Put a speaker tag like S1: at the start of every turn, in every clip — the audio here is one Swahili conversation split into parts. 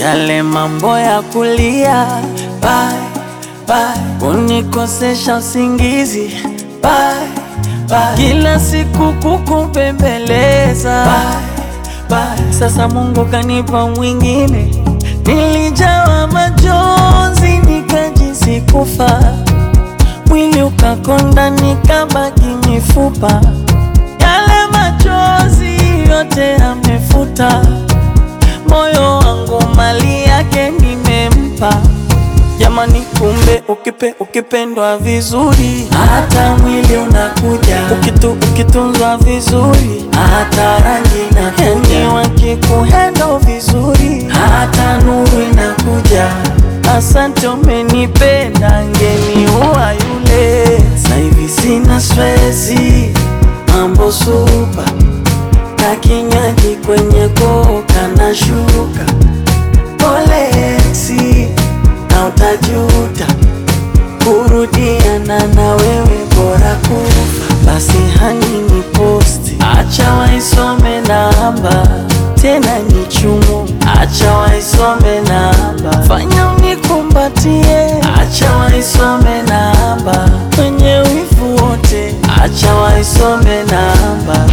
S1: yale mambo ya kulia bye, bye, kunikosesha usingizi bye, bye, kila siku kukupembeleza bye, bye. Sasa Mungu kanipa mwingine, nilijawa majonzi nikajisi kufa, mwili ukakonda nikabaki mifupa, yale machozi yote amefuta moyo wangu mali yake nimempa. Jamani, kumbe ukipe ukipendwa vizuri, hata mwili unakuja. Ukitu ukitunzwa vizuri, hata rangi inakuja. Yani wakikuhendo vizuri, hata nuru inakuja. Asante, umenipenda, ngeniua yule. Sasa hivi sina stresi, mambo supa na kinywaji kwenye koka na shuka polexi na utajuta kurudiana na wewe bora kufa basi hani ni posti acha waisome namba tena ni chumu acha waisome namba fanya unikumbatie acha waisome namba kwenye wivu wote acha waisome namba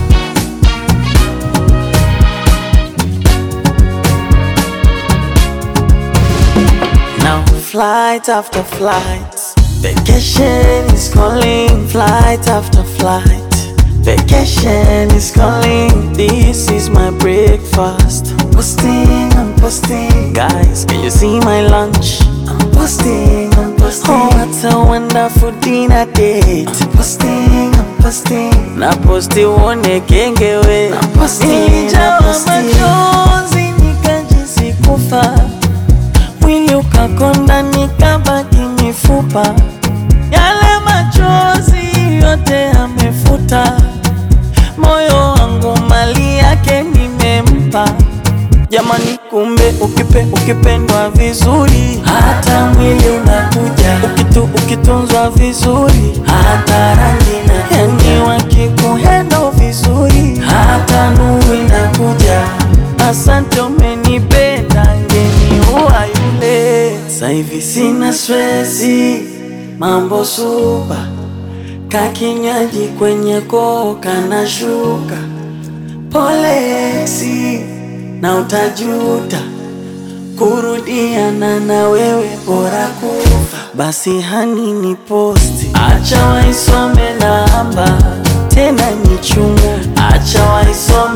S1: Now flight after flight, vacation is calling. Flight after flight, vacation is calling. This is my breakfast. I'm posting, I'm posting. Guys, can you see my lunch? I'm posting, I'm posting. Oh, what a wonderful dinner date. I'm posting, I'm posting. Na posti uone kengewe. Na posting, Nilijawa machozi nikajisi kufa mwili ukakonda nikabaki mifupa, yale machozi yote amefuta, moyo wangu mali yake nimempa. Jamani, kumbe ukipe ukipendwa vizuri, hata mwili unakuja. Ukitu ukitunzwa vizuri, hata rangi na yani, wakikuhendo vizuri, hata nuru inakuja. Asante, umenipenda, ngeniua yule. Sasa hivi sina stresi, mambo supa, kakinywaji kwenye koka na shuka polexi na utajuta kurudiana na wewe bora kufa. Basi hani ni posti, acha waisome namba tena ni chungu, acha waisome